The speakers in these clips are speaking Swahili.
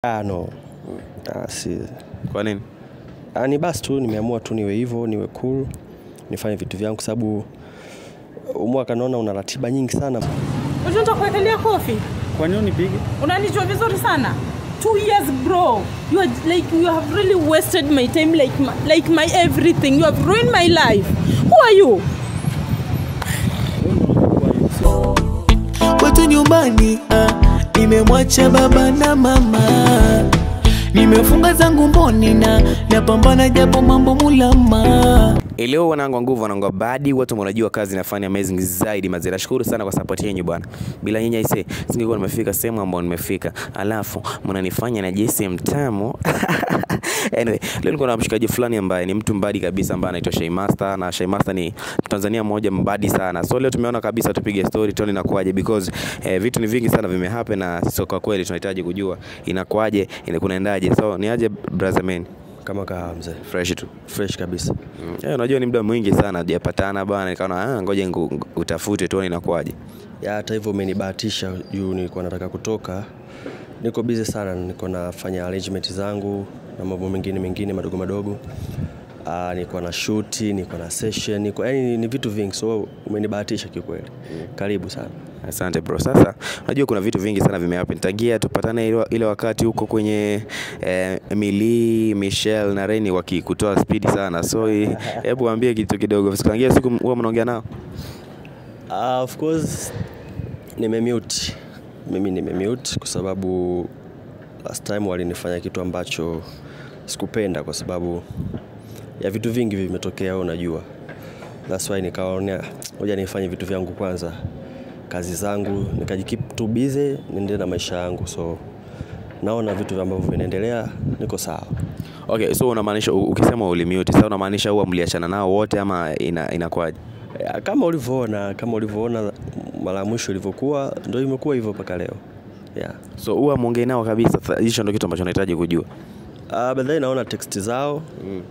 Ah, no. Ah, si. Kwa nini? Ah, ni basi tu nimeamua tu niwe hivyo, niwe cool, nifanye vitu vyangu kwa sababu huu mwaka naona una ratiba nyingi sana. Unataka kuwekelea kofi? Kwa nini unipige? Unanijua vizuri sana. Two years bro. You are like you have really wasted my time like my, like my everything. You have ruined my life. Who are you? kwetu nyumbani ah, nimemwacha baba na mama nimefunga zangu mboni na napambana japo mambo mulama Leo wanangu wa nguvu wanangu wa badi watu mnajua kazi nafanya amazing zaidi mazee. Nashukuru sana kwa support yenu bwana. Bila nyinyi aise singekuwa nimefika sehemu ambayo nimefika. Alafu mnanifanya na jisi mtamu. anyway, leo niko na mshikaji fulani ambaye ni mtu mbadi kabisa ambaye anaitwa Shay Master na Shay Master ni Tanzania mmoja mbadi sana. So leo tumeona kabisa tupige story tuone inakuaje because eh, vitu ni vingi sana vimehappen na sisi kwa kweli tunahitaji kujua inakuaje, inakunaendaje. So ni aje brother man. Kama kawa mzee. Fresh tu. Fresh kabisa. Mm. Eh, unajua ni muda mwingi sana hujapatana bwana, nikaona ah, ngoja ngu- ngu- utafute tuone inakuwaje. Ya hata hivyo umenibahatisha juu nilikuwa nataka kutoka. Niko busy sana, niko nafanya arrangement zangu na mambo mengine mengine madogo madogo. Ah, niko na shoot, niko na session, niko yani ni, ni vitu vingi. So umenibahatisha kikweli. Karibu sana. Asante bro. Sasa unajua kuna vitu vingi sana vimehappen tangia tupatane ile, ile wakati huko kwenye eh, Emily, Michelle na Reni wakikutoa speed sana. So eh, hebu waambie kitu kidogo. Tangia siku huwa mnaongea nao? Uh, of course nimemute mimi nimemute kwa sababu last time walinifanya kitu ambacho sikupenda kwa sababu ya vitu vingi vimetokea wewe unajua that's why nikaona ngoja nifanye vitu vyangu kwanza kazi zangu nikajikeep tu busy niendelee na maisha yangu so naona vitu ambavyo vinaendelea niko sawa Okay, so unamaanisha u- ukisema ulimute, sasa unamaanisha huwa mliachana nao wote ama ina, inakuwaje? Ya, kama ulivyoona kama ulivyoona mara ya mwisho ilivyokuwa ndio imekuwa hivyo mpaka leo yeah. So huwa muongee nao kabisa. Sa- Hicho ndio kitu ambacho nahitaji kujua. Uh, baadaye naona text zao mm.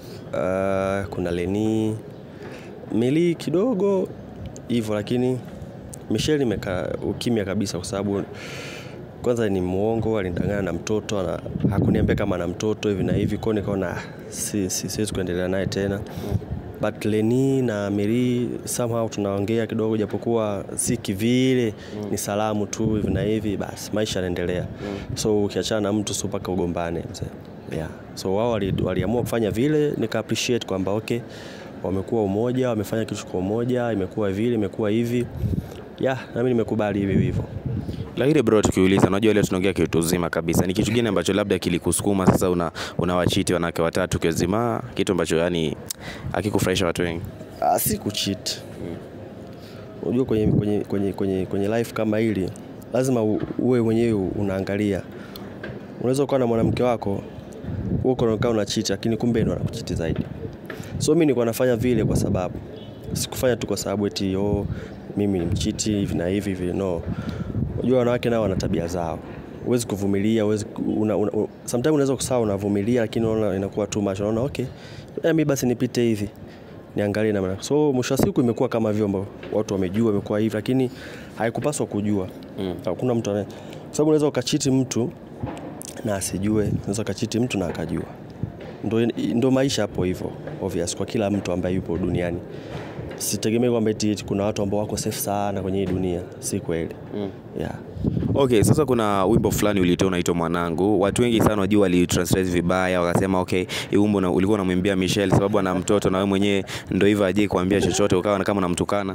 uh, kuna Leni Mili kidogo hivyo, lakini Michelle imeka ukimya kabisa, kwa sababu kwanza ni muongo, alinidanganya na mtoto na hakuniambia kama ana mtoto hivi na hivi, kwa hiyo nikaona ah, si, si, siwezi kuendelea naye tena but Leni na Miri somehow tunaongea kidogo, japokuwa si kivile mm. ni salamu tu hivi na hivi, basi maisha yanaendelea mm. so ukiachana na mtu sio mpaka ugombane mzee yeah. so wao wali- waliamua kufanya vile, nika appreciate kwamba okay, wamekuwa umoja, wamefanya kitu kwa umoja, imekuwa vile, imekuwa hivi yeah, nami nimekubali hivi hivyo. Lakini bro, tukiuliza, unajua leo tunaongea kitu uzima kabisa. Ni kitu gani ambacho labda kilikusukuma sasa una unawachiti wanawake watatu kiwazima, kitu ambacho yani hakikufurahisha watu wengi? Ah, si kucheat. Unajua kwenye, kwenye, kwenye, kwenye, kwenye life kama hili lazima u- uwe mwenyewe unaangalia. Unaweza ukawa na mwanamke wako huko unakaa una cheat, lakini kumbe ndo anakuchiti zaidi. So mimi nilikuwa nafanya vile kwa sababu sikufanya tu kwa sababu eti oh, mimi ni mchiti hivi na hivi hivi, no. Unajua wanawake nao wana tabia zao, huwezi kuvumilia, huwezi ku- una, una, una, sometimes unaweza kusawa unavumilia, lakini unaona inakuwa too much, unaona okay, eh, mimi basi nipite hivi niangalie namna. So mwisho wa siku imekuwa kama vyombo, watu wamejua imekuwa hivi, lakini haikupaswa kujua. Hakuna mtu anaye, kwa sababu unaweza ukachiti mtu na asijue, unaweza ukachiti mtu na akajua. Ndo, ndo maisha hapo hivyo obvious kwa kila mtu ambaye yupo duniani. Sitegemei kwamba eti eti kuna watu ambao wako safe sana kwenye hii dunia, si kweli. Yeah. Okay, sasa kuna wimbo fulani ulitoa unaitwa Mwanangu. Watu wengi sana wajua walitranslate vibaya, wakasema okay, hii wimbo na, ulikuwa unamwimbia Michelle sababu ana mtoto na wewe mwenyewe ndio hivyo aje kuambia chochote, ukawa kama unamtukana.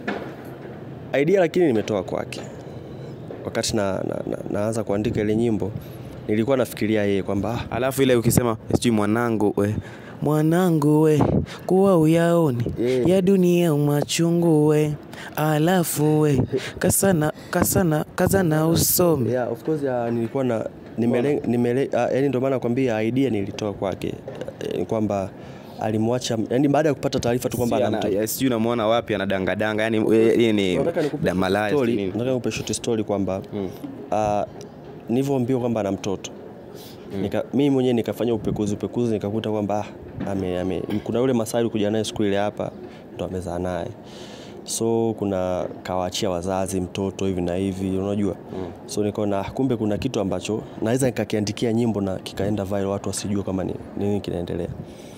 idea lakini nimetoa kwake wakati na, na, na, naanza kuandika ile nyimbo nilikuwa nafikiria yeye kwamba ah, Alafu ile ukisema sijui mwanangu we mwanangu we kuwa uyaoni Yeah. ya dunia machungu we alafu we kasana kasana kazana usome yeah, of course ya, nilikuwa na nimele, nimele, uh, yani ndio maana nakwambia idea nilitoa kwake eh, kwamba alimwacha yani baada ya kupata taarifa tu kwamba Si ana ana- mtoto ya, sijui unamwona wapi anadangadanga yani yeye ni Nataka nikupe da- malaya story- sijui nini. nataka nikupe short story kwamba uh, nilivyoambiwa kwamba ana mtoto Nika, mimi mwenyewe nikafanya upekuzi upekuzi nikakuta kwamba ah, ame, ame, kuna yule Masai kuja naye siku ile hapa ndo amezaa naye so kuna kawaachia wazazi mtoto hivi na hivi unajua mm. so nikaona "Ah, kumbe kuna kitu ambacho naweza nikakiandikia nyimbo na kikaenda viral watu wasijue kama ni nini kinaendelea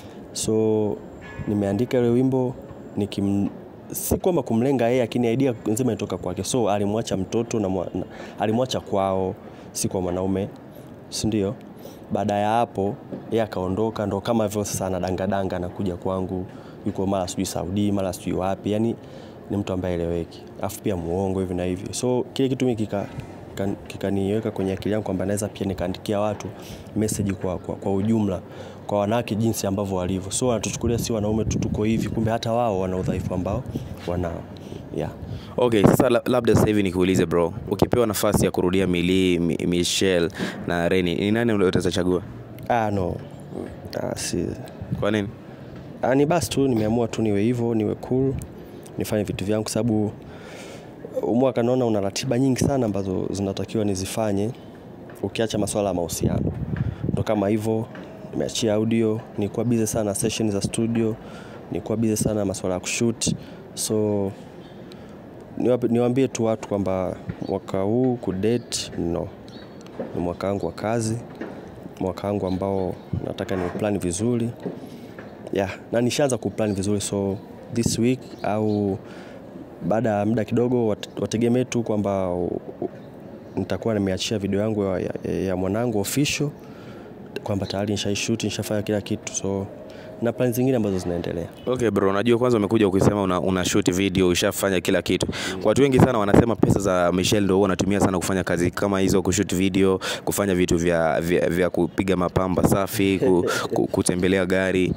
so nimeandika ile wimbo nikim si kwamba kumlenga yeye lakini idea nzima inatoka kwake so alimwacha mtoto na, mwa, na alimwacha kwao si kwa mwanaume si ndio baada ya hapo yeye akaondoka ndo kama hivyo sasa anadangadanga anakuja kwangu yuko mara sijui saudi mara sijui wapi yani ni mtu ambaye eleweki alafu pia muongo hivi na hivi so kile kitu mi kika kika- kikaniweka kwenye akili yangu kwamba naweza pia nikaandikia watu message kwa, kwa, kwa ujumla kwa wanawake jinsi ambavyo walivyo so wanatuchukulia si wanaume tu tuko hivi kumbe hata wao wana udhaifu ambao wanao yeah. okay sasa la- labda sasa hivi nikuulize bro ukipewa nafasi ya kurudia mili mi, michelle na reni ni nani utachagua ah, no ah, si kwa nini Ah, ni basi tu nimeamua tu niwe hivyo niwe cool nifanye vitu vyangu kwa sababu huu mwaka naona una ratiba nyingi sana ambazo zinatakiwa nizifanye ukiacha masuala ya mahusiano ndo kama hivyo nimeachia audio nilikuwa busy sana session za studio nilikuwa busy sana masuala ya kushoot so niwape- niwaambie tu watu kwamba mwaka huu kudate no ni mwaka wangu wa kazi mwaka wangu ambao nataka ni plan vizuri yeah, na nishaanza kuplan vizuri so this week au baada ya muda kidogo wat- wategemee tu kwamba u- u- nitakuwa nimeachia video yangu ya, ya, ya mwanangu official kwamba tayari nishaishuti nishafanya kila kitu so na plan zingine ambazo zinaendelea okay bro unajua kwanza umekuja ukisema una, una shoot video ushafanya kila kitu kwa watu wengi sana wanasema pesa za michelle ndo huwa wanatumia sana kufanya kazi kama hizo kushoot video kufanya vitu vya, vya, vya kupiga mapamba safi ku, ku, kutembelea gari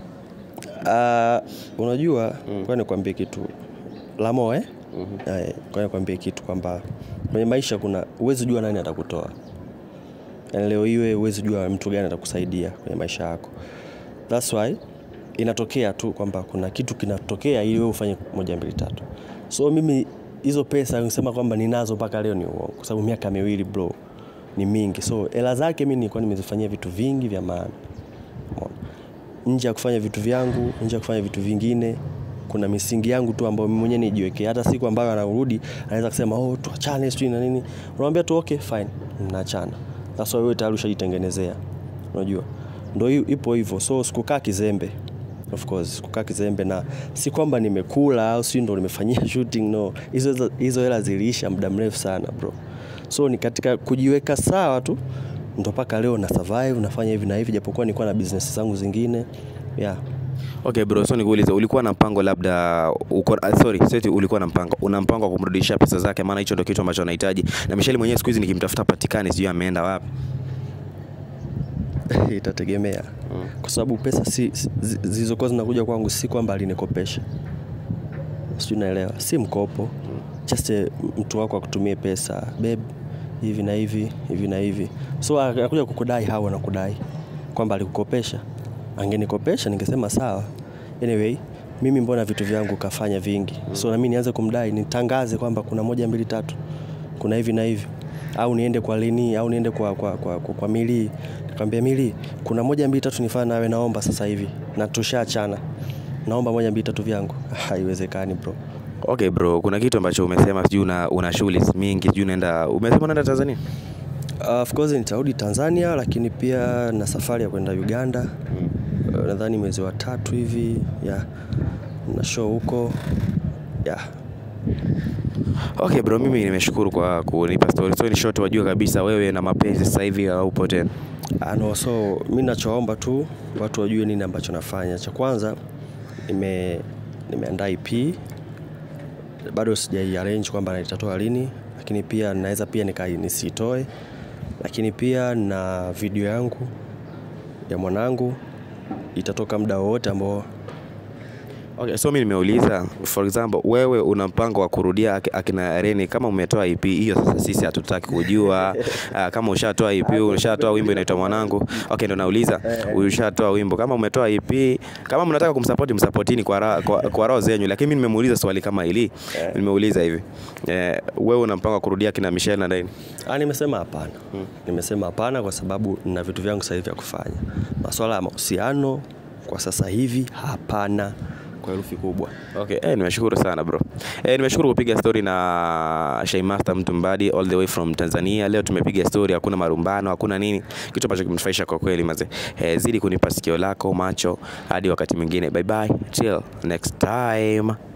Uh, unajua mm. kwa nikwambie kitu lamo eh? mm-hmm. kwa nikwambie kitu kwamba kwenye maisha kuna uwezi jua nani atakutoa yani leo iwe uwezi jua mtu gani atakusaidia kwenye maisha yako thats why inatokea tu kwamba kuna kitu kinatokea ili wewe ufanye moja mbili tatu so mimi hizo pesa nisema kwamba ninazo mpaka leo ni uongo kwa sababu miaka miwili bro ni mingi so hela zake mi nilikuwa nimezifanyia vitu vingi vya maana Umeona? nje ya kufanya vitu vyangu nje ya kufanya vitu vingine kuna misingi yangu tu ambayo mimi mwenyewe nijiwekee hata siku ambayo anarudi anaweza kusema oh tuachane sijui na nini unamwambia tu okay fine mnaachana sasa wewe tayari ushajitengenezea unajua ndo hi- ipo hivyo so sikukaa kizembe of course sikukaa kizembe na si kwamba nimekula au si ndo nimefanyia shooting no hizo hizo hela ziliisha muda mrefu sana bro so ni katika kujiweka sawa tu ndo mpaka leo na survive nafanya hivi na hivi japokuwa nilikuwa na business zangu zingine yeah. okay bro so nikuulize ulikuwa na mpango labda uko, uh, sorry seti ulikuwa na mpango una mpango wa kumrudishia pesa zake maana hicho ndo kitu ambacho anahitaji na michelle mwenyewe siku hizi nikimtafuta patikani sijui ameenda wapi itategemea kwa sababu pesa si, si- zi- zilizokuwa zinakuja kwangu si kwamba alinikopesha sijui naelewa si mkopo just eh, mtu wako akutumie pesa beb hivi na hivi hivi na hivi so anakuja kukudai hao anakudai kwamba alikukopesha angenikopesha ningesema sawa anyway mimi mbona vitu vyangu kafanya vingi so nami nianze kumdai nitangaze kwamba kuna moja mbili tatu kuna hivi na hivi au niende kwa lini au niende kwa, kwa, kwa, kwa, kwa mili nikamwambia mili kuna moja mbili tatu nifanya nawe naomba sasa hivi na tushaachana naomba moja mbili tatu vyangu haiwezekani bro okay bro kuna kitu ambacho umesema sijui una, una shughuli mingi sijui unaenda umesema unaenda tanzania Uh, of course nitarudi Tanzania lakini pia na safari ya kwenda Uganda uh, nadhani mwezi wa tatu hivi yeah. na show huko yeah. okay bro mimi nimeshukuru kwa kunipa story so ni short wajue kabisa wewe na mapenzi sasa hivi haupo tena Ah, no, so mi nachoomba tu watu wajue nini ambacho nafanya. Cha kwanza nime nimeandaa EP bado sijai arrange kwamba nitatoa lini, lakini pia naweza pia nika nisitoe, lakini pia na video yangu ya mwanangu itatoka muda wowote ambao Okay, so mi nimeuliza for example, wewe una mpango wa kurudia aki- akina Reni kama umetoa EP hiyo, sasa sisi hatutaki kujua. Uh, kama ushatoa EP, ushatoa wimbo inaitwa Mwanangu. Okay, ndo nauliza ushatoa wimbo, kama umetoa EP, kama mnataka kumsupport msupportini kwa, ra- kwa, kwa roho zenyu, lakini mimi nimemuuliza swali kama hili, nimeuliza hivi eh, wewe una mpango wa kurudia akina Michelle na Reni? Ah, nimesema hapana. Nimesema hapana kwa sababu nina vitu vyangu sasa hivi vya kufanya. Masuala ya mahusiano kwa sasa hivi hapana. kwa herufi kubwa Okay, eh, nimeshukuru sana bro. Eh, nimeshukuru kupiga story na Shaymaster Mtumbadi all the way from Tanzania. Leo tumepiga story, hakuna marumbano, hakuna nini, kitu ambacho kimenifurahisha kwa kweli mazee. Eh, zidi kunipa sikio lako macho hadi wakati mwingine. Bye bye, till next time.